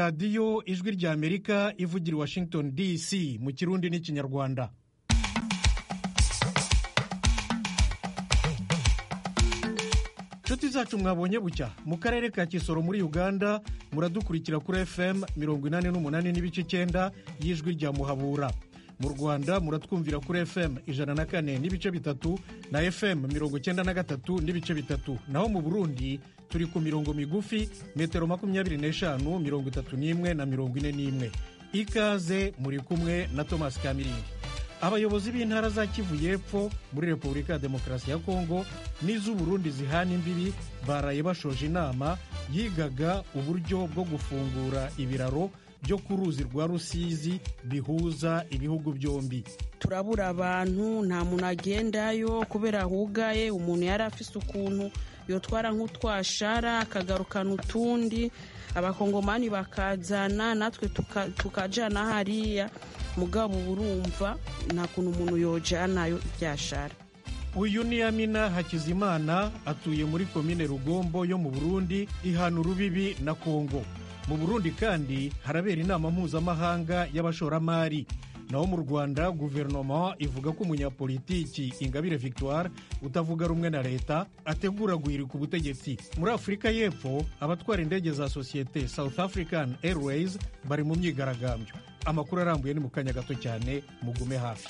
radiyo ijwi ry'amerika ivugira i washington dc mu kirundi n'ikinyarwanda inshuti zacu mwabonye bucya mu karere ka kisoro muri uganda muradukurikira kuri fm mirongo inani n'umunani n'ibice icyenda y'ijwi rya muhabura mu rwanda muratwumvira kuri fm ijana na kane n'ibice bitatu na fm mirongo icyenda na gatatu n'ibice bitatu naho mu burundi turi ku mirongo migufi metero makumyabiri n'eshanu mirongo itatu n'imwe na mirongo ine n'imwe ikaze muri kumwe na thomas kamiringi abayobozi b'intara za kivu y'epfo muri repubulika ya demokarasi ya kongo n'iz'uburundi zihana imbibi baraye bashoje inama yigaga uburyo bwo gufungura ibiraro byo ku ruzi rwa rusizi bihuza ibihugu byombi turabura abantu nta muntu agendayo kubera hugaye umuntu yari afise ukuntu yotwara nk'utwashara akagarukana utundi abakongomani bakazana natwe tukajana hariya mugabo urumva nta kuntu umuntu yojanayo ibyashara uyu ni amina hakizimana atuye muri komine rugombo yo mu burundi ihana urubibi na kongo mu burundi kandi harabera inama mpuzamahanga y'abashoramari naho mu rwanda guverinoma ivuga ko umunyapolitiki ingabire victoire utavuga rumwe na leta ategura guhirika ubutegetsi muri afurika y'epfo abatwara indege za sosiyete south african airways bari mu myigaragambyo amakuru arambuye ni mu kanya gato cyane mugume hafi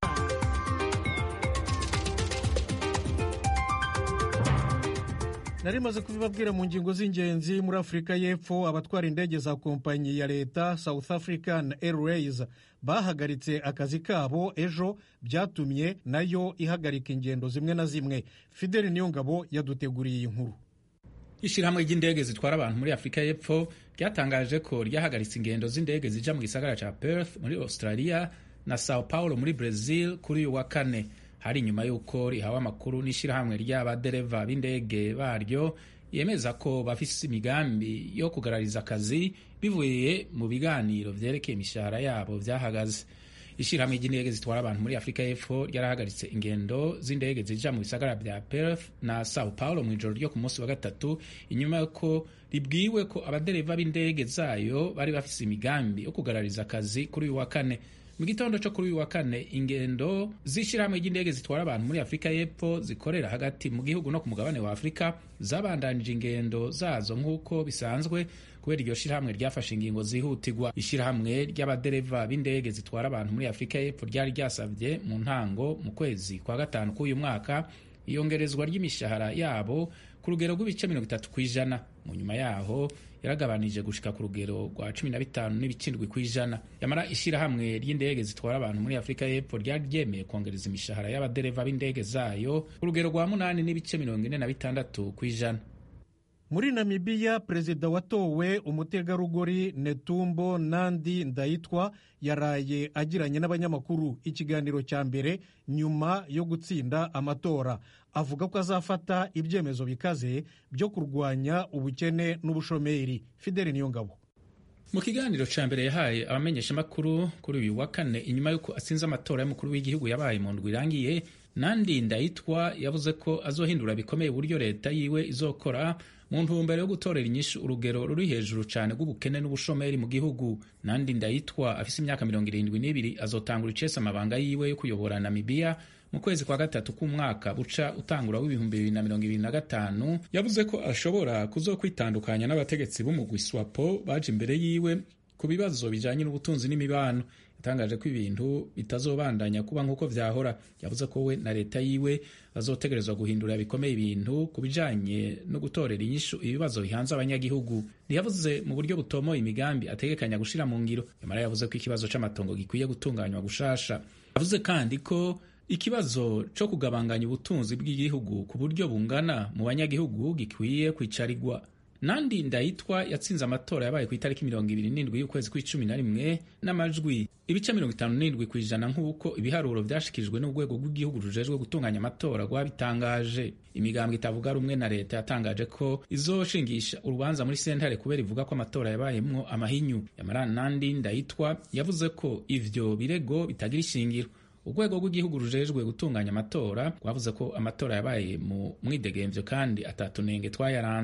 nari maze kubibabwira mu ngingo z'ingenzi muri afurika y'epfo abatwara indege za kompanyi ya leta south african airways bahagaritse akazi kabo ejo byatumye nayo ihagarika ingendo zimwe na zimwe fideli niyongabo yaduteguriye iyi nkuru ishyirahamwe ry'indege zitwara abantu muri afurika y'epfo ryatangaje ko ryahagaritse ingendo z'indege zija mu gisagara ca perth muri australia na sao paulo muri brazil kuri uyu wa kane hari inyuma y'uko rihawe amakuru n'ishyirahamwe ry'abadereva b'indege baryo yemeza ko bafise imigambi yo kugarariza akazi bivuye mu biganiro vyerekeye imishahara yabo vyahagaze ishyirahamwe ry'indege zitwara abantu muri afurika y'epfo ryarahagaritse ingendo z'indege zija mu bisagara vya perth na sao paulo mu ijoro ryo ku munsi wa gatatu inyuma y'uko ribwiwe ko abadereva b'indege zayo bari bafise imigambi yo kugarariza akazi kuri uyu wa kane mu gitondo cyo kuri uyu wa kane ingendo z'ishyirahamwe ry'indege zitwara abantu muri afurika y'epfo zikorera hagati mu gihugu no ku mugabane wa afurika zabandanije ingendo zazo nk'uko bisanzwe kubera iryo shyirahamwe ryafashe ingingo zihutirwa ishyirahamwe ry'abadereva b'indege zitwara abantu muri afurika y'epfo ryari ryasabye mu ntango mu kwezi kwa gatanu k'uyu mwaka iyongerezwa ry'imishahara yabo ku rugero rw'ibice mirongo itatu ku ijana mu nyuma yaho yaragabanije gushika ku rugero rwa cumi na bitanu n'ibikindwi ku ijana yamara ishyirahamwe ry'indege zitwara abantu muri afurika y'epfo ryari ryemeye kongereza imishahara y'abadereva b'indege zayo ku rugero rwa munani n'ibice mirongo ine na bitandatu ku ijana muri namibiya perezida watowe umutegarugori netumbo nandi ndayitwa yaraye agiranye n'abanyamakuru ikiganiro cya mbere nyuma yo gutsinda amatora avuga ko azafata ibyemezo bikaze byo kurwanya ubukene n'ubushomeri fideli niyongabo mu kiganiro cya mbere yahaye abamenyeshamakuru kuri uyu wa kane inyuma y'uko atsinze amatora y'umukuru w'igihugu yabaye mu ndwi irangiye nandi ndayitwa yavuze ko azohindura bikomeye uburyo leta yiwe izokora mu ntumbero yo gutorera inyishu urugero ruri hejuru cyane rw'ubukene n'ubushomeri mu gihugu nandi ndayitwa afise imyaka mirongo irindwi n'ibiri azotangura icese amabanga yiwe yo kuyobora namibiya mu kwezi kwa gatatu k'umwaka buca utangura w'ibihumbi bibiri na mirongo ibiri na gatanu yavuze ko ashobora kuzokwitandukanya n'abategetsi b'umugwi swapo baje imbere yiwe ku bibazo bijanye n'ubutunzi n'imibano yatangaje ko ibintu bitazobandanya kuba nk'uko vyahora yavuze ko we na leta yiwe bazotegerezwa guhindura bikomeye ibintu ku bijanye no gutorera inyishu ibibazo bihanze abanyagihugu ntiyavuze mu buryo butomoye imigambi ategekanya gushira mu ngiro yamara yavuze ko ikibazo c'amatongo gikwiye gutunganywa gushasha yavuze kandi ko ikibazo co kugabanganya ubutunzi bw'igihugu ku buryo bungana mu banyagihugu gikwiye kwicarigwa nandi ndayitwa yatsinze amatora yabaye ku itariki mirongo ibiri n'indwi y'ukwezi kw'icumi na rimwe n'amajwi ibice mirongo itanu n'indwi ku ijana nk'uko ibiharuro vyashikirijwe n'urwego rw'igihugu rujejwe gutunganya amatora rwabitangaje imigambwe itavuga rumwe na leta yatangaje ko izoshingisha urubanza muri sentare kubera ivuga ko amatora yabayemwo amahinyu yamara nandi ndayitwa yavuze ko ivyo birego bitagira ishingiro urwego rw'igihugu rujejwe gutunganya amatora rwavuze ko amatora yabaye mu mwidegemvyo kandi atatunenge twayaranze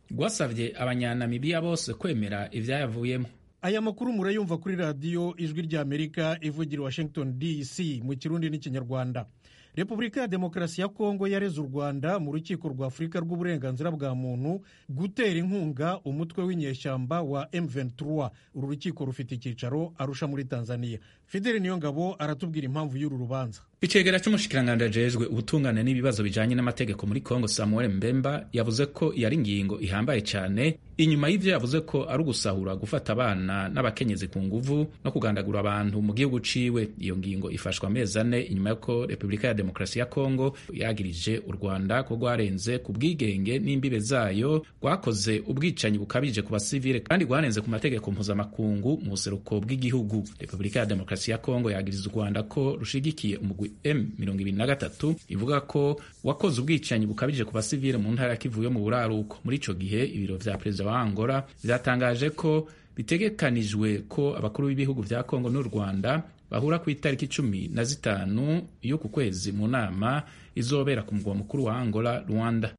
rwasabye abanyanamibiya bose kwemera ivyayavuyemo aya makuru murayumva kuri radiyo ijwi ry'amerika ivugira washington dc mu kirundi n'ikinyarwanda repubulika ya demokarasi ya kongo yareze u rwanda mu rukiko rwa afurika rw'uburenganzira bwa muntu gutera inkunga umutwe w'inyeshyamba wa m23 uru rukiko rufite icyicaro arusha muri tanzania fideli niyongabo aratubwira impamvu y'uru rubanza icegera c'umushikiranganji ajejwe ubutungane n'ibibazo bijanye n'amategeko muri kongo samuel mbemba yavuze ko yari ingingo ihambaye cane inyuma y'ivyo yavuze ko ari ugusahura gufata abana n'abakenyezi ku nguvu no kugandagura abantu mu gihugu ciwe iyo ngingo ifashwa amezi ane inyuma y'uko repubulika ya demokarasi ya kongo yagirije u rwanda ko rwarenze ku bwigenge n'imbibe zayo rwakoze ubwicanyi bukabije ku basivile kandi rwarenze ku mategeko mpuzamakungu mu buseruko bw'igihugu repubulika ya demokarasi ya kongo yagiriza u rwanda ko rushigikiye umugwi M23 ivuga ko wakoze ubwicanyi bukabije ku basivile mu ntara ya Kivu yo mu buraruko muri ico gihe ibiro vya perezida wa Angola vyatangaje ko bitegekanijwe ko abakuru b'ibihugu vya Kongo n'u Rwanda bahura ku itariki cumi na zitanu y'uku kwezi mu nama izobera ku mugwa mukuru wa Angola Rwanda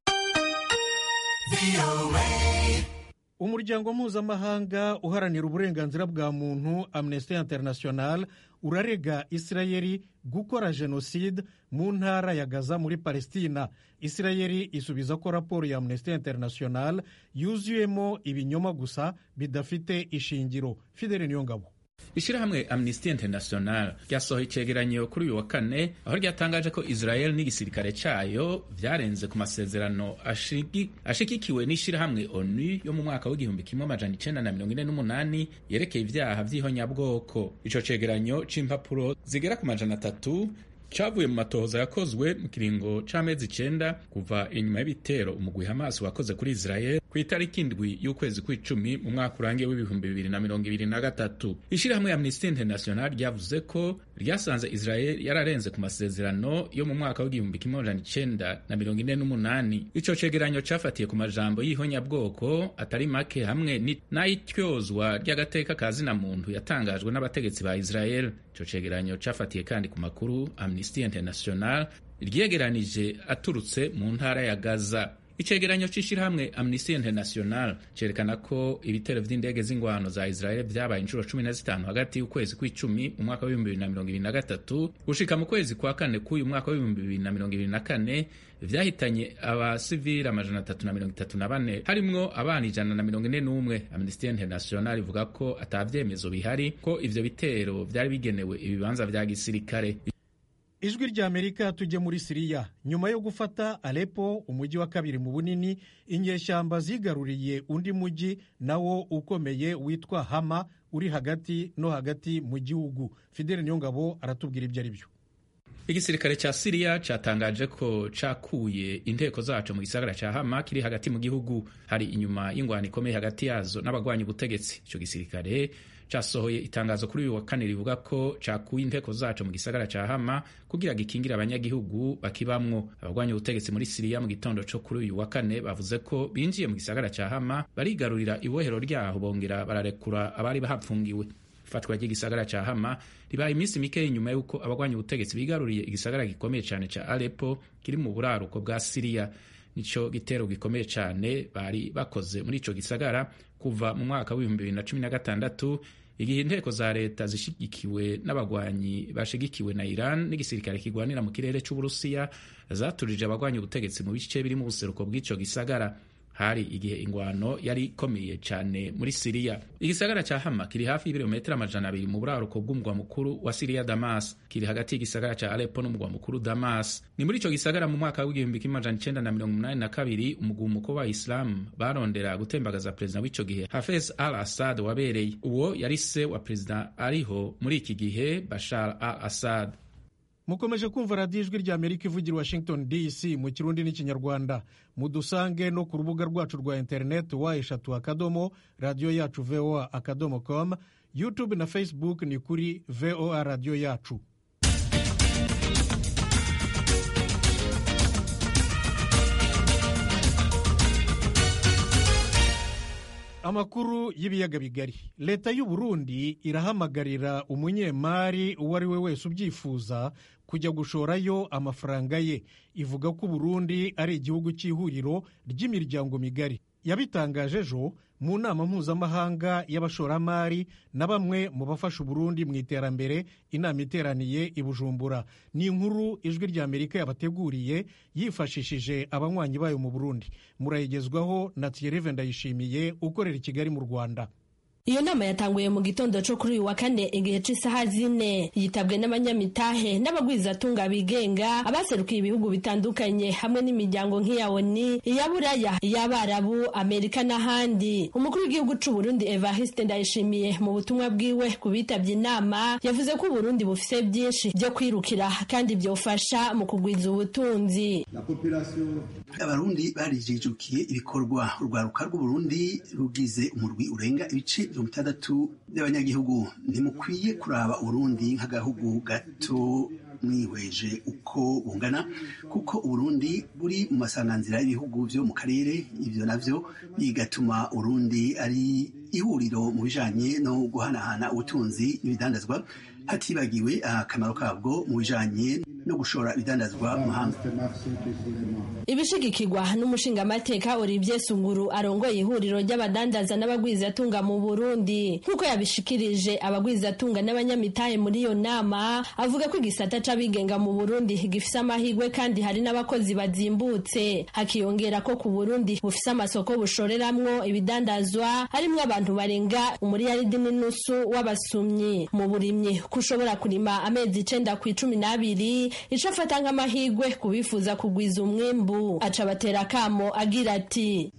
umuryango mpuzamahanga uharanira uburenganzira bwa muntu amnesty international urarega isirayeli gukora jenoside mu ntara ya gaza muri palestina isirayeli isubiza ko raporo ya amnesty international yuzuyemo ibinyoma gusa bidafite ishingiro fidele niyongabo ishirahamwe amnesty international ryasohoye icegeranyo kuri uyu wa kane aho ryatangaje ko israel n'igisirikare cayo vyarenze ku masezerano ashigikiwe n'ishirahamwe onu yo mu mwaka w'igihumbi kimwe amajana icenda na mirongo ine n'umunani yerekeye ivyaha vy'ihonyabwoko ico cegeranyo c'impapuro zigera ku majana atatu cavuye mu matohoza yakozwe mu kiringo c'amezi icenda kuva inyuma y'ibitero umugwi Hamas wakoze kuri Israel ku itariki indwi y'ukwezi kw'icumi mu mwaka urangiye w'ibihumbi bibiri na mirongo ibiri na gatatu ishirahamwe Amnesty International ryavuze ko ryasanze Israel yararenze ku masezerano yo mu mwaka w'igihumbi kimwe amajana icenda na mirongo ine n'umunani ico cegeranyo cafatiye ku majambo y'ihonyabwoko atari make hamwe n'ay'ityozwa ry'agateka ka zina muntu yatangajwe n'abategetsi ba Israel ico cegeranyo cafatiye kandi ku makuru Amnesty International ryegeranije aturutse mu ntara ya Gaza icegeranyo c'ishirahamwe Amnesty International cerekana ko ibitero vy'indege z'ingwano za Israel vyabaye inshuro cumi na zitanu hagati y'ukwezi kw'icumi mu mwaka w'ibihumbi bibiri na mirongo ibiri na gatatu gushika mu kwezi kwa kane k'uyu mwaka w'ibihumbi bibiri na mirongo ibiri na kane vyahitanye abasivili amajana atatu na mirongo itatu na bane harimwo abana ijana na mirongo ine n'umwe Amnesty International ivuga ko ata vyemezo bihari ko ivyo bitero vyari bigenewe ibibanza vya gisirikare ijwi rya amerika tujye muri siriya nyuma yo gufata alepo umujyi wa kabiri mu bunini inyeshyamba zigaruriye undi mujyi nawo ukomeye witwa hama uri hagati no hagati mu gihugu fidele niyongabo aratubwira ibyo ari byo igisirikare ca siriya catangaje ko cakuye inteko zaco mu gisagara ca hama kiri hagati mu gihugu hari inyuma y'ingwano ikomeye hagati yazo n'abagwanya ubutegetsi ico gisirikare casohoye itangazo kuri uyu wa kane rivuga ko cakuye inteko zaco mu gisagara ca hama kugira gikingire abanyagihugu bakibamwo abagwanya ubutegetsi muri siriya mu gitondo co kuri uyu wa kane bavuze ko binjiye mu gisagara ca hama barigarurira ibohero ryaho bongera bararekura abari bahapfungiwe ifatwa ry'igisagara ca hama ribaye iminsi mike inyuma y'uko abagwanya ubutegetsi bigaruriye igisagara gikomeye cane ca alepo kiri mu buraruko bwa siriya nico gitero gikomeye cane bari bakoze muri ico gisagara kuva mu mwaka w'ibihumbi bibiri na cumi na gatandatu igihe inteko za leta zishigikiwe n'abagwanyi bashigikiwe na Iran n'igisirikare kigwanira mu kirere c'Uburusiya zaturije abagwanyi ubutegetsi mu bice biri mu buseruko bw'ico gisagara hari igihe ingwano yari ikomeye cyane muri Siriya. Igisagara ca Hama kiri hafi y'ibirometero amajana abiri mu buraruko bw'umugwa mukuru wa Siriya Damas, kiri hagati y'igisagara ca Aleppo n'umugwa mukuru Damas. Ni muri ico gisagara mu mwaka w'igihumbi kimwe amajana icenda na mirongo umunani na kabiri umugumuko wa Islam barondera gutembagaza perezida w'ico gihe Hafez al-Assad wabereye. Uwo yari se wa perezida ariho muri iki gihe Bashar al-Assad. mukomeje kumva radiyo ijwi rya amerika ivugira washington dc mu kirundi n'ikinyarwanda mudusange no ku rubuga rwacu rwa interineti wa eshatu akadomo radiyo yacu voa akadomo com youtube na facebook ni kuri voa radiyo yacu amakuru y'ibiyaga bigari leta y'u Burundi irahamagarira umunyemari uwo ari we wese ubyifuza kujya gushorayo amafaranga ye ivuga ko Burundi ari igihugu cy'ihuriro ry'imiryango migari yabitangaje ejo mu nama mpuzamahanga y'abashoramari na bamwe mu bafasha uburundi mu iterambere inama iteraniye i bujumbura ni inkuru ijwi rya amerika yabateguriye yifashishije abanywanyi bayo mu burundi murayigezwaho na thierry ndayishimiye ukorera i kigali mu rwanda iyo nama yatanguye mu gitondo cyo kuri uyu wa kane igihe cy'isaha zine yitabwe n'abanyamitahe n'abagwizatunga bigenga abaserukiye ibihugu bitandukanye hamwe n'imiryango nk'iya oni iya buraya iy'abarabu amerika n'ahandi umukuru w'igihugu cy'u burundi evariste ndayishimiye mu butumwa bwiwe ku bitabye inama yavuze ko uburundi bufise byinshi byo kwirukira kandi byofasha mu kugwiza ubutunzi abarundi barijijukiye ibikorwa urwaruka rw'uburundi rugize umurwi urenga ibice mirongo itandatu by'abanyagihugu ntimukwiye kuraba uburundi nk'agahugu gato mwihweje uko bungana kuko uburundi buri mu masanganzira y'ibihugu byo mu karere ibyo navyo bigatuma urundi ari ihuriro mu bijanye no guhanahana ubutunzi n'ibidandazwa hatibagiwe akamaro kabwo mu bijanye no gushora ibidandazwa mu mahanga ibishigikirwa n'umushingamateka Olivier Sunguru arongoye ihuriro ry'abadandaza n'abagwizatunga mu Burundi nk'uko yabishikirije abagwizatunga n'abanyamitahe muri iyo nama avuga ko igisata c'abigenga mu Burundi gifise amahirwe kandi hari n'abakozi bazimbutse hakiyongera ko ku Burundi bufise amasoko bushoreramwo ibidandazwa harimwo abantu barenga umuriyaridi n'inusu w'abasumyi mu burimyi kushobora kurima amezi icenda ku icumi n'abiri ico afata nk'amahirwe kubifuza kugwiza umwimbu aca batera akamo agira ati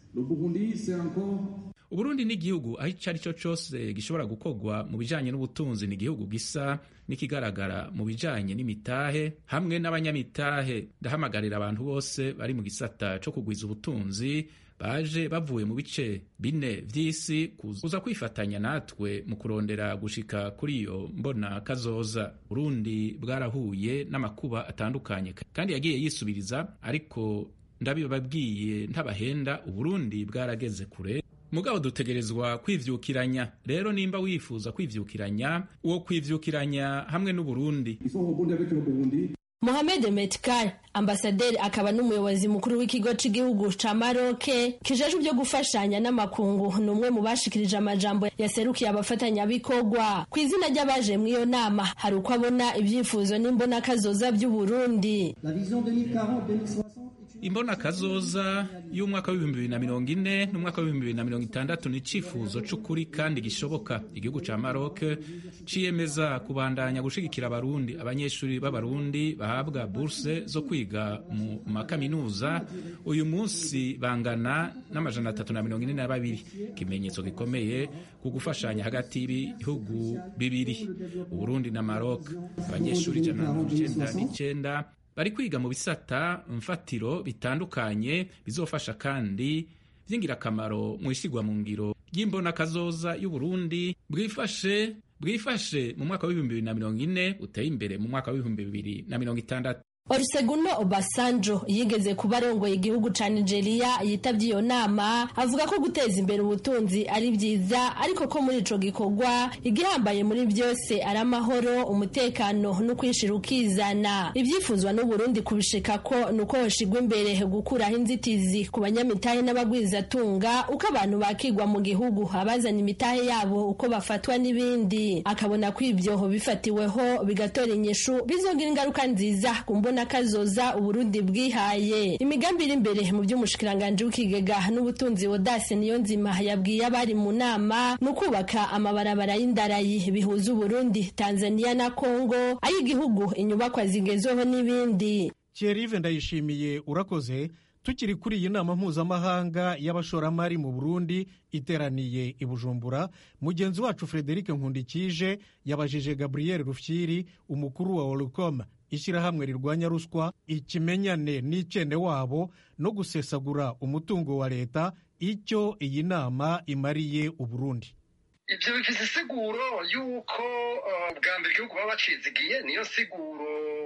uburundi ni igihugu aho icyo ari cyo cyose gishobora gukorwa mu bijyanye n'ubutunzi ni igihugu gisa n'ikigaragara mu bijyanye n'imitahe hamwe n'abanyamitahe ndahamagarira abantu bose bari mu gisata cyo kugwiza ubutunzi baje bavuye mu bice bine vy'isi kuza kwifatanya natwe mu kurondera gushika kuri iyo mbona kazoza Burundi bwarahuye n'amakuba atandukanye kandi yagiye yisubiriza ariko ndabibabwiye ntabahenda Uburundi bwarageze kure mugabo dutegerezwa kwivyukiranya rero nimba wifuza kwivyukiranya uwo kwivyukiranya hamwe n'Uburundi Mohamed Metkar ambasaderi akaba n'umuyobozi mukuru w'ikigo cy'igihugu ca Maroc kijejwe byo gufashanya n'amakungu ni umwe mu bashikirije amajambo yaserukiye abafatanyabikorwa ku izina ry'abaje mu iyo nama hari uko abona ibyifuzo n'imbona kazoza by'u Burundi imbona kazoza y'umwaka w'ibihumbi bibiri na mirongo ine n'umwaka w'ibihumbi bibiri na mirongo itandatu ni icifuzo c'ukuri kandi gishoboka igihugu ca Maroc ciyemeza kubandanya gushigikira abarundi abanyeshuri b'abarundi bahabwa burse zo kwiga mu makaminuza uyu munsi bangana n'amajana atatu na mirongo ine na babiri ikimenyetso gikomeye ku gufashanya hagati y'ibihugu bibiri uburundi na Maroc abanyeshuri ijana na mirongo icenda n'icenda bari kwiga mu bisata mfatiro bitandukanye bizofasha kandi by'ingirakamaro mu isigwa mu ngiro ry'imbona kazoza y'uburundi bwifashe bwifashe mu mwaka w'ibihumbi bibiri na mirongo ine uteye imbere mu mwaka w'ibihumbi bibiri na mirongo itandatu Olusegun Obasanjo yigeze kuba arongoye igihugu ca Nigeria yitabye iyo nama avuga ko guteza imbere ubutunzi ari byiza ariko ko muri ico gikorwa igihambaye muri byose ari amahoro umutekano no kwishira ukizana ivyifuzwa n'u Burundi kubishika ko nuko hoshigwa imbere gukuraho inzitizi ku banyamitahe n'abagwizatunga uko abantu bakigwa mu gihugu abazana imitahe yabo uko bafatwa n'ibindi akabona ko ivyo bifatiweho bigatora inyishu bizogira ingaruka nziza ku mbona kazoza uburundi bwihaye imigambi iri imbere mu by'umushikiranganji w'ikigega n'ubutunzi wodase niyo nzima yabwiye abari mu nama ni ukubaka amabarabara y'indarayi bihuza uburundi tanzania na kongo ay'igihugu inyubakwa zigezweho n'ibindi Thierry ndayishimiye urakoze tukiri kuri iyi nama mpuzamahanga y'abashoramari mu burundi iteraniye i bujumbura mugenzi wacu frederic nkundikije yabajije gabriel rufyiri umukuru wa olcom ishyirahamwe rirwanya ruswa ikimenyane n'icende wabo no gusesagura umutungo wa leta icyo iyi nama imariye uburundi ibyo bifite isiguro y'uko bwa mbere igihugu baba bacizigiye niyo siguro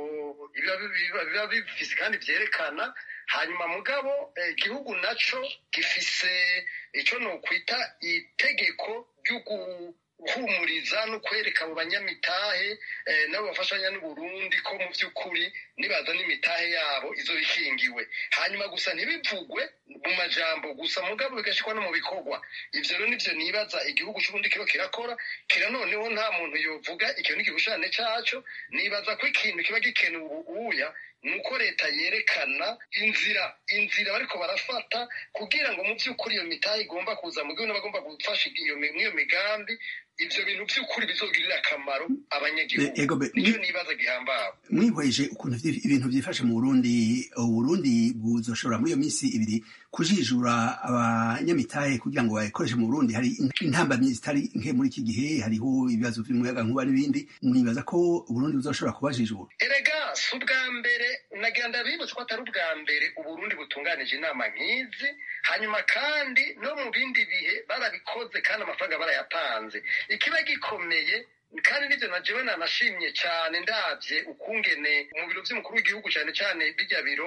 biba bifise kandi byerekana hanyuma mugabo igihugu nacyo gifise icyo ni ukwita itegeko ryo guhumuriza no kwereka abo banyamitahe nabo bafashanya n'uburundi ko mu by'ukuri nibaza n'imitahe yabo izo ikingiwe hanyuma gusa ntibivugwe mu majambo gusa mugabo bigashyirwa no mu bikorwa ivyo rero nivyo nibaza igihugu c'uburundi kiro kirakora kira noneho nta muntu yovuga ikintu n'igishushanyo caco nibaza ko ikintu kiba gikenewe ubuya nuko leta yerekana inzira inzira bariko barafata kugira ngo mu by'ukuri iyo mitahe igomba kuza mu gihugu n'abagomba gufasha iyo migambi ivyo bintu by'ukuri bizogirira akamaro abanyagihugu nicyo nibaza gihambawe mwihweje ukuntu ibintu vyifashe mu burundi uburundi buzoshobora muri iyo minsi ibiri kujijura abanyamitahe kugira ngo bayikoreshe mu burundi hari intambamyi zitari nke muri iki gihe hariho ibibazo vy'umuyaga nkuba n'ibindi mwibaza ko uburundi buzoshobora kubajijura erega si ubwa mbere nagira ndabibutse ko atari ubwa mbere uburundi butunganije inama nk'izi hanyuma kandi no mu bindi bihe barabikoze kandi amafaranga barayatanze ikiba gikomeye kandi nibyo na jewe nanashimye cyane ndabye ukungene mu biro by'umukuru w'igihugu cyane cyane bijya biro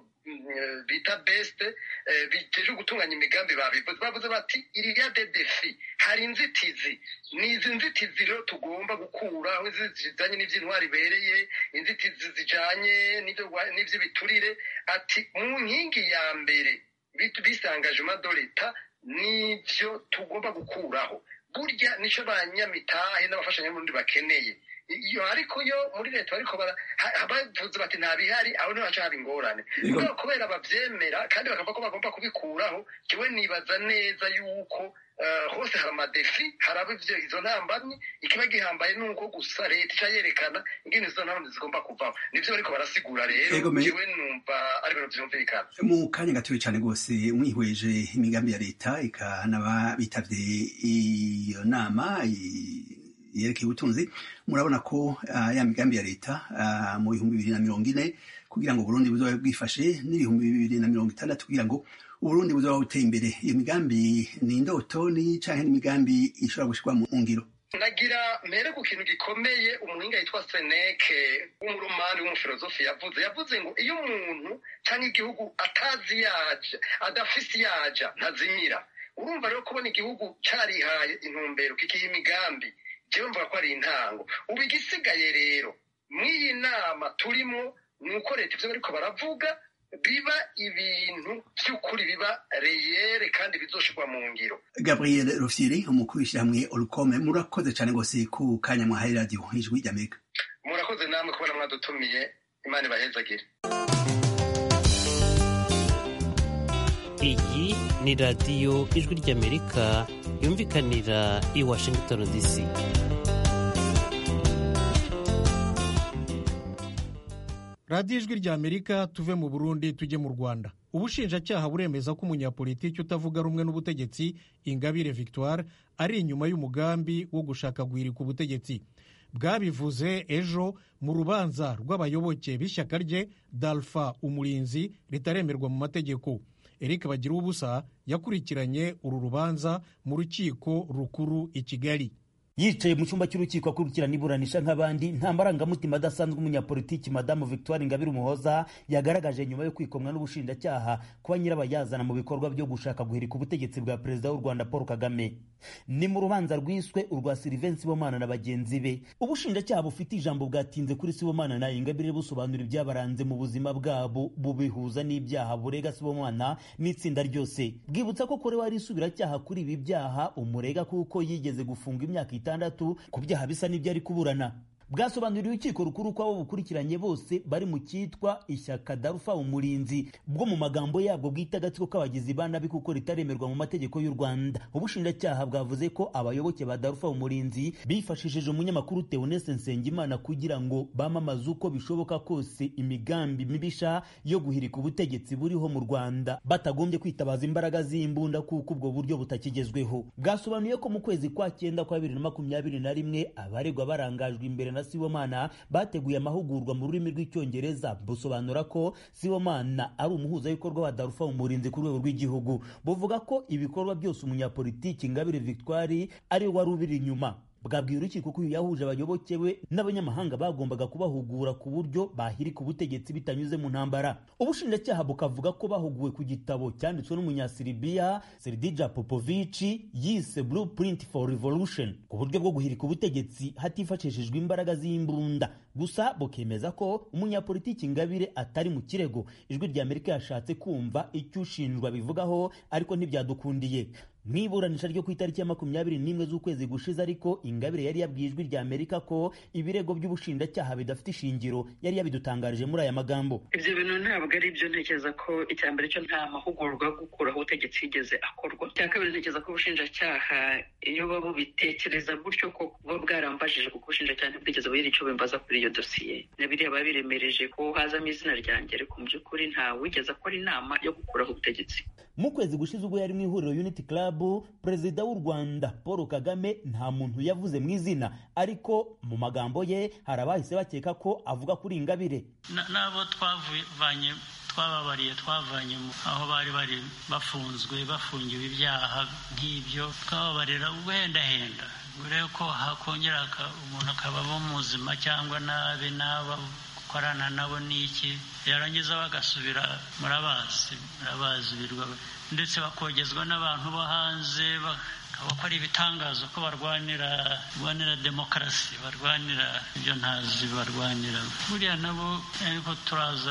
bita beste biteje gutunganya imigambi babivuze bavuze bati iriya de defi hari inzitizi ni izi nzitizi rero tugomba gukuraho zijanye n'ivy'intwari ibereye inzitizi zijanye n'ivy'ibiturire ati mu nkingi ya mbere bisangaje do leta nivyo tugomba gukuraho burya nico banyamitahe n'abafashanyamurundi bakeneye iyo ariko yo muri leta bariko bavuze bati nta bihari aho niho haca haba ingorane kubera kubera bavyemera kandi bakavuga ko bagomba kubikuraho kiwe nibaza neza yuko hose hari amadefi haraba ivyo izo ntambamyi ikiba gihambaye nuko gusa leta ica yerekana ingene izo ntambamyi zigomba kuvaho nivyo bariko barasigura rero kiwe numva ari ibintu vyumvikana mu kanya gatoya cane rwose mwihweje imigambi ya leta ikanaba bitavye iyo nama yerekeye ubutunzi murabona ko ya migambi ya leta mu bihumbi bibiri na mirongo ine kugira ngo uburundi buzobe bwifashe n'ibihumbi bibiri na mirongo itandatu kugira ngo uburundi buzoba buteye imbere iyo migambi ni indoto ni canke n'imigambi ishobora gushirwa mu ngiro nagira mpere ku kintu gikomeye umuhinga yitwa seneke w'umuromani w'umufilozofi yavuze yavuze ngo iyo umuntu cyangwa igihugu atazi yaja adafise yaja ntazimira urumva rero kubona igihugu carihaye intumbero kikiha imigambi jewe mvuga ko ari intango ubu igisigaye rero mw'iyi nama turimo ni uko leta ivyo bariko baravuga biba ibintu by'ukuri biba reyere kandi bizoshirwa mu ngiro gabriel rufyiri umukuru w'ishyirahamwe orukome murakoze cyane rwose ku kanya mwahaye radiyo ijwi ry'amerika murakoze namwe kubona mwadutumiye imana ibahezagire iyi ni radiyo ijwi ry'amerika yumvikanira i washington dc radiyo ijwi rya amerika tuve mu burundi tujye mu rwanda ubushinjacyaha buremeza ko umunyapolitiki utavuga rumwe n'ubutegetsi ingabire victoire ari inyuma y'umugambi wo gushaka guhirika ubutegetsi bwabivuze ejo mu rubanza rw'abayoboke b'ishyaka rye dalfa umurinzi ritaremerwa mu mategeko eric bagira ubusa yakurikiranye uru rubanza mu rukiko rukuru i kigali yicaye mu cyumba cy'urukiko akurikirana iburanisha nk'abandi nta marangamutima adasanzwe umunyapolitiki madamu victoire ingabire umuhoza yagaragaje nyuma yo kwikomwa n'ubushinjacyaha kuba nyirabayazana mu bikorwa byo gushaka guhirika ubutegetsi bwa perezida w'u rwanda paul kagame ni mu rubanza rwiswe urwa silivensi sibomana na bagenzi be ubushinjacyaha bufite ijambo bwatinze kuri sibomana na ingabire busobanura ibyabaranze mu buzima bwabo bubihuza n'ibyaha burega sibomana n'itsinda ryose bwibutsa ko korewe ari isubiracyaha kuri ibi byaha umurega kuko yigeze gufunga imyaka itandatu ku byaha bisa n'ibyo ari kuburana bwasobanuriye urukiko rukuru ko abo bukurikiranye bose bari mu cyitwa ishyaka darufa umurinzi bwo mu magambo yabwo bwita agatsiko k'abagizi ba nabi kuko ritaremerwa mu mategeko y'u rwanda ubushinjacyaha bwavuze ko abayoboke ba darufa umurinzi bifashishije umunyamakuru teonese nsengimana kugira ngo bamamaze uko bishoboka kose imigambi mibisha yo guhirika ubutegetsi buriho mu rwanda batagombye kwitabaza imbaraga z'imbunda kuko ubwo buryo butakigezweho bwasobanuye ko mu kwezi kwa cyenda kwa bibiri na makumyabiri na rimwe abaregwa barangajwe imbere na Sibomana bateguye amahugurwa mu rurimi rw'icyongereza busobanura ko Sibomana ari umuhuzabikorwa wa Darufa umurinzi ku rwego rw'igihugu buvuga ko ibikorwa byose umunyapolitiki Ingabire Victoire ari wari ubiri inyuma bwabwiye urukiko ko uyu yahuje abayoboke be n'abanyamahanga bagombaga kubahugura ku buryo bahirika ubutegetsi bitanyuze mu ntambara ubushinjacyaha bukavuga ko bahuguwe ku gitabo cyanditswe n'umunyasiribiya seridija popovici yise blueprint for revolution ku buryo bwo guhirika ubutegetsi hatifashishijwe imbaraga z'imbunda gusa bukemeza ko umunyapolitiki ngabire atari mu kirego ijwi rya amerika yashatse kumva icyo ushinjwa bivugaho ariko ntibyadukundiye mu iburanisha ryo ku itariki ya makumyabiri n'imwe z'ukwezi gushize ariko ingabire yari yabwiye ijwi rya amerika ko ibirego by'ubushinjacyaha bidafite ishingiro yari yabidutangarije muri aya magambo ibyo bintu ntabwo ari byo ntekereza ko icya mbere cyo nta mahugurwa yo gukuraho ubutegetsi yigeze akorwa icya kabiri ntekereza ko ubushinjacyaha iyo baba bubitekereza gutyo ko buba bwarambajije kuko ubushinjacyaha ntibwigeze bugira icyo bimbaza kuri iyo dosiye na biriya biba biremereje ko hazamo izina ryanjye ariko mu by'ukuri nta wigeze akora inama yo gukuraho ubutegetsi mu kwezi gushize ubwo yari mu ihuriro unity club perezida w'u rwanda paul kagame nta muntu yavuze mu izina ariko mu magambo ye hari abahise bakeka ko avuga kuri ingabire n'abo twavanye twababariye twavanye aho bari bari bafunzwe bafungiwe ibyaha nk'ibyo twababarira ubuhendahenda urebe ko hakongera umuntu akabamo muzima cyangwa nabi n'aba gukorana nabo n'iki yarangiza bagasubira murabazi murabazi birwa ndetse bakogezwa n'abantu bo hanze bakora ibitangazo ko barwanira barwanira demokarasi barwanira ibyo ntazi barwanira buriya nabo ariko turaza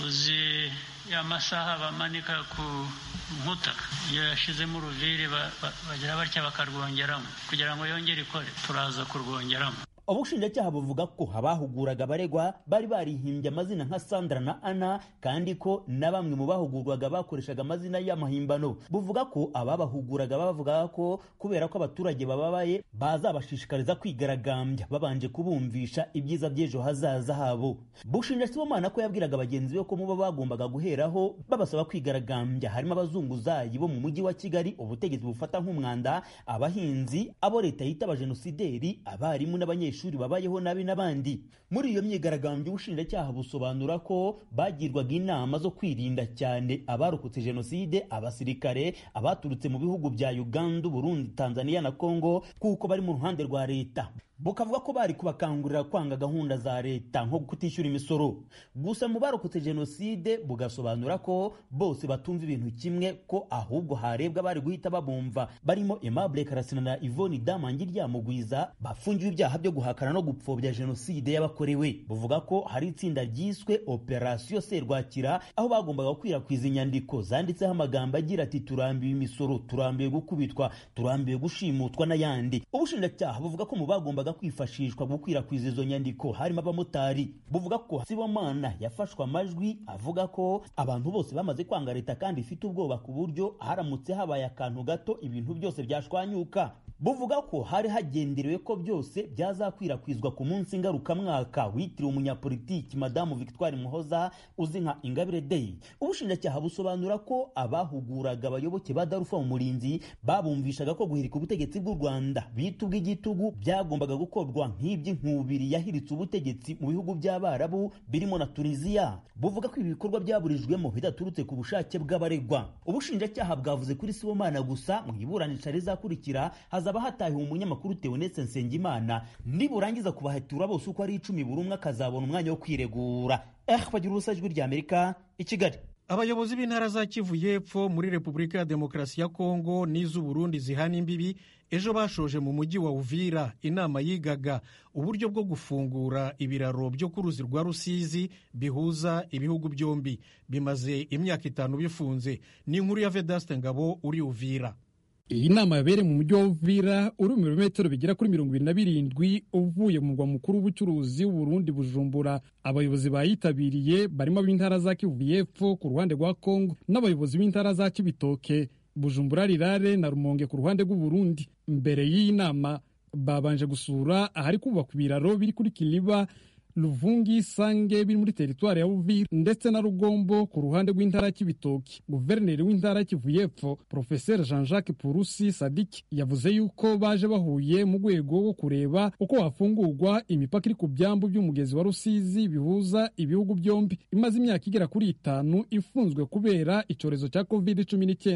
uzi ya masaha bamanika ku nkuta iyo yashizemo uruviri bagira batya bakarwongeramo kugira ngo yongere ikore turaza kurwongeramo ubushinjacyaha buvuga ko abahuguraga abaregwa bari barihimbye amazina nka sandra na ana kandi ko na bamwe mu bahugurwaga bakoreshaga amazina y'amahimbano buvuga ko ababahuguraga bavugaga ko kubera ko abaturage bababaye bazabashishikariza kwigaragambya babanje kubumvisha ibyiza by'ejo hazaza habo bushinja sibomana ko yabwiraga bagenzi be ko muba bagombaga guheraho babasaba kwigaragambya harimo abazunguzayi bo mu mujyi wa kigali ubutegetsi bufata nk'umwanda abahinzi abo leta yita abajenosideri abarimu n'abanyeshuri abanyeshuri babayeho nabi n'abandi muri iyo myigaragambyo ubushinjacyaha busobanura ko bagirwaga inama zo kwirinda cyane abarokotse jenoside abasirikare abaturutse mu bihugu bya uganda burundi tanzania na congo kuko bari mu ruhande rwa leta bukavuga ko bari kubakangurira kwanga gahunda za leta nko kutishyura imisoro gusa mu barokotse jenoside bugasobanura ko bose batumva ibintu kimwe ko ahubwo harebwa bari guhita babumva barimo Aimable Karasina na Yvonne Damangi ryamugwiza bafungiwe ibyaha byo guhakana no gupfobya jenoside yabakorewe buvuga ko hari itsinda ryiswe Operation Serwakira aho bagombaga gukwirakwiza inyandiko zanditseho amagambo agira ati turambiwe imisoro turambiwe gukubitwa turambiwe gushimutwa n'ayandi ubushinjacyaha buvuga ko mu bagomba kwifashishwa gukwirakwiza izo nyandiko harimo abamotari buvuga ko sibomana yafashwe amajwi avuga ko abantu bose bamaze kwanga leta kandi ifite ubwoba ku buryo haramutse habaye akantu gato ibintu byose byashwanyuka buvuga ko hari hagenderewe ko byose byazakwirakwizwa ku munsi ngarukamwaka witiriwe umunyapolitiki madamu victoire muhoza uzi nka ingabire day ubushinjacyaha busobanura ko abahuguraga abayoboke ba darufa mu murinzi babumvishaga ko guhirika ubutegetsi bw'u rwanda bita ubw'igitugu byagombaga gukorwa nk'iby'inkubiri yahiritse ubutegetsi mu bihugu by'abarabu birimo na tunisiya buvuga ko ibi bikorwa byaburijwemo bidaturutse ku bushake bw'abaregwa ubushinjacyaha bwavuze kuri sibomana gusa mu iburanisha rizakurikira hazaba hatahiwe umunyamakuru Theoneste Nsengimana niburangiza kubahatura bose uko ari icumi buri umwe akazabona umwanya wo kwiregura eh bagira ubusa ijwi rya Amerika i Kigali abayobozi b'intara za kivu y'epfo muri repubulika ya demokarasi ya kongo n'iz'uburundi zihana imbibi ejo bashoje mu mujyi wa uvira inama yigaga uburyo bwo gufungura ibiraro byo ku ruzi rwa rusizi bihuza ibihugu byombi bimaze imyaka itanu bifunze ni inkuru ya vedaste ngabo uri uvira iyi nama yabereye mu mujyi wa uvira uri mu birometero bigera kuri mirongo irindwi na birindwi uvuye mu murwa mukuru w'ubucuruzi w'uburundi bujumbura abayobozi bayitabiriye barimo ab'intara za kivu y'epfo ku ruhande rwa kongo n'abayobozi b'intara za kibitoke bujumbura rirare na rumonge ku ruhande rw'uburundi mbere y'iyi nama babanje gusura ahari kubakwa ibiraro biri kuri kiliba Luvungi Sange biri muri teritwari ya Uvira ndetse na Rugombo ku ruhande rw'intara y'Ibitoki. Guverineri w'intara y'Kivu y'Epfo Professeur Jean-Jacques Purusi Sadiki yavuze yuko baje bahuye mu rwego rwo kureba uko hafungurwa imipaka iri ku byambu by'umugezi wa Rusizi bihuza ibihugu byombi imaze imyaka igera kuri itanu ifunzwe kubera icyorezo cya covid cumi n'icyenda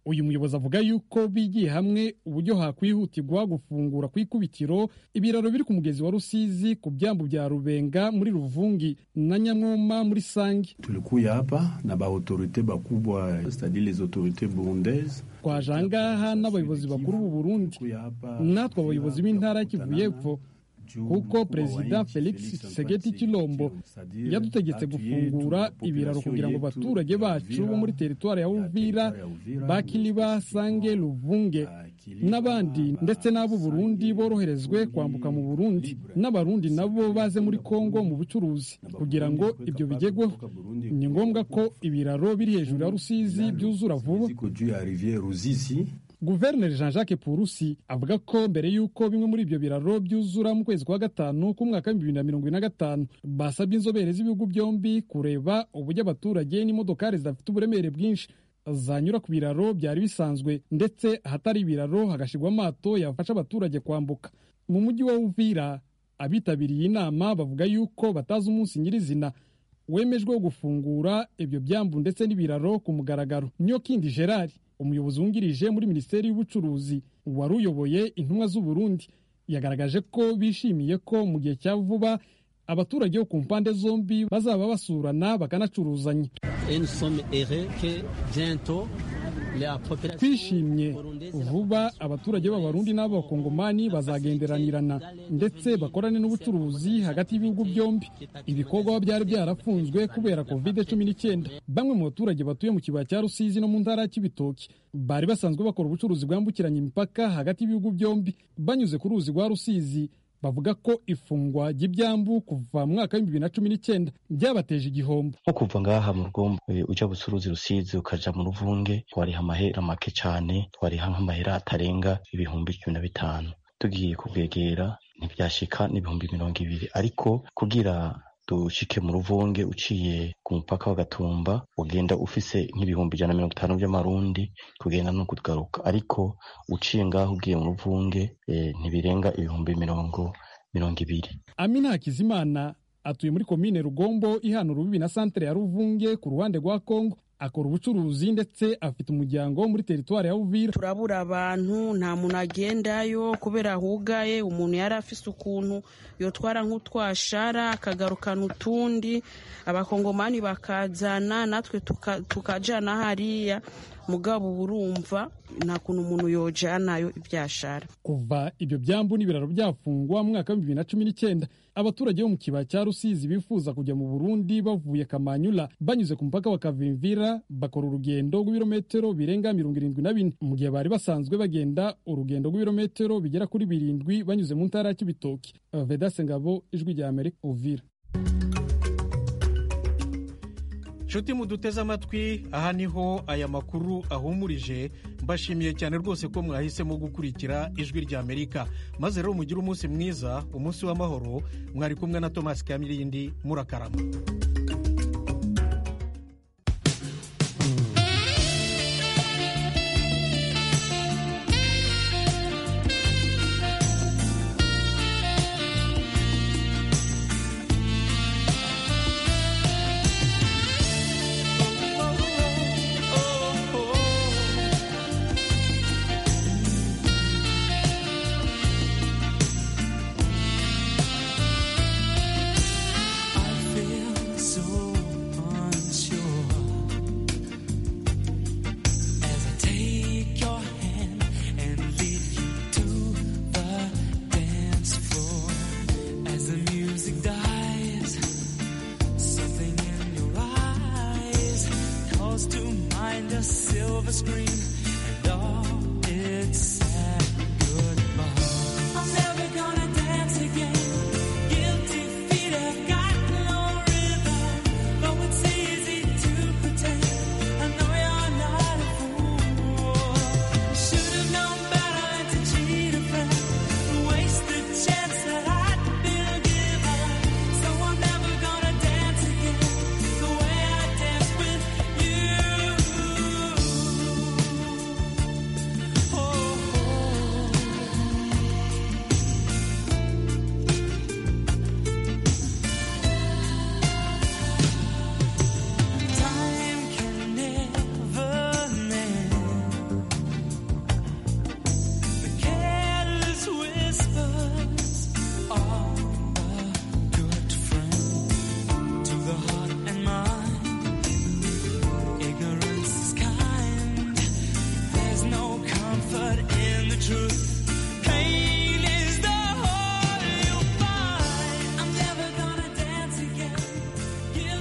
uyu muyobozi avuga yuko bigiye hamwe uburyo hakwihutirwa gufungura ku ikubitiro ibiraro biri ku mugezi wa rusizi ku byambu bya rubenga muri ruvungi na nyamwoma muri sangi tulikuya hapa na baautorite bakubwa c'est-à-dire les autorités burundaises twaje ahangaha n'abayobozi bakuru b'u burundi natwe abayobozi b'intara kivu y'epfo kuko perezida felix segeti kilombo yadutegetse gufungura ibiraro kugira ngo abaturage bacu bo muri teritwari ya uvira bakiliba sange ruvunge n'abandi ndetse n'abo burundi boroherezwe kwambuka mu burundi n'abarundi nabo baze muri kongo mu bucuruzi kugira ngo ibyo bigerweho ni ngombwa ko ibiraro biri hejuru ya rusizi byuzura vuba guverineri jean jacques purusi avuga ko mbere y'uko bimwe muri ibyo biraro byuzura mu kwezi kwa gatanu k'umwaka w'ibihumbi bibiri na mirongo ine na gatanu basabye inzobere z'ibihugu byombi kureba uburyo abaturage n'imodokari zidafite uburemere bwinshi zanyura ku biraro byari bisanzwe ndetse ahatari ibiraro hagashyirwa amato yafasha abaturage kwambuka mu mujyi wa uvira abitabiriye inama bavuga yuko batazi umunsi nyirizina wemejwe wo gufungura ibyo byambu ndetse n'ibiraro ku mugaragaro nyokindi gerard umuyobozi wungirije muri minisiteri y'ubucuruzi wari uyoboye intumwa z'u Burundi yagaragaje ko bishimiye ko mu gihe cya vuba abaturage bo ku mpande zombi bazaba basurana bakanacuruzanya twishimye vuba abaturage b'abarundi n'abakongomani bazagenderanirana ndetse bakorane n'ubucuruzi hagati y'ibihugu byombi ibikorwa byari byarafunzwe kubera covid cumi n'icyenda bamwe mu baturage batuye mu kibaya cya rusizi no mu ntara ya kibitoki bari basanzwe bakora ubucuruzi bwambukiranya imipaka hagati y'ibihugu byombi banyuze ku ruzi rwa rusizi bavuga ko ifungwa ry'ibyambu kuva mu mwaka w'ibihumbi bibiri na cumi n'icyenda byabateje igihombo nko kuva ngaha mu rugombo ujya bucuruzi rusizi ukaja mu ruvunge twariha amahera make cyane twariha nk'amahera atarenga ibihumbi cumi na bitanu tugiye kubwegera ntibyashika n'ibihumbi mirongo ibiri ariko kugira dushike mu ruvunge uciye ku mupaka wa gatumba ugenda ufise nk'ibihumbi ijana na mirongo itanu by'amarundi kugenda no kugaruka ariko uciye ngaho ugiye mu ruvunge eh, ntibirenga ibihumbi mirongo mirongo ibiri amina hakizimana atuye muri komine rugombo ihana urubibi na santere ya ruvunge ku ruhande rwa kongo akora ubucuruzi ndetse afite umuryango muri teritwari ya uvira turabura abantu nta muntu agendayo kubera hugaye umuntu yari afise ukuntu yotwara nk'utwashara akagarukana utundi abakongomani bakazana natwe tukajana hariya mugabo urumva nta kuntu umuntu yojanayo ibyashara kuva ibyo byambu n'ibiraro byafungwa mu mwaka w'ibihumbi bibiri na cumi n'icyenda abaturage bo mu kibaya cya rusizi bifuza kujya mu burundi bavuye kamanyula banyuze ku mupaka wa kavimvira bakora urugendo rw'ibirometero birenga mirongo irindwi na bine mu gihe bari basanzwe bagenda urugendo rw'ibirometero bigera kuri birindwi banyuze mu ntara ya kibitoki vedase ngabo ijwi rya amerika uvira nshuti muduteze amatwi aha niho aya makuru ahumurije mbashimiye cyane rwose ko mwahisemo gukurikira ijwi rya amerika maze rero mugire umunsi mwiza umunsi w'amahoro mwari kumwe na tomasi kamirindi murakarama silver screen and all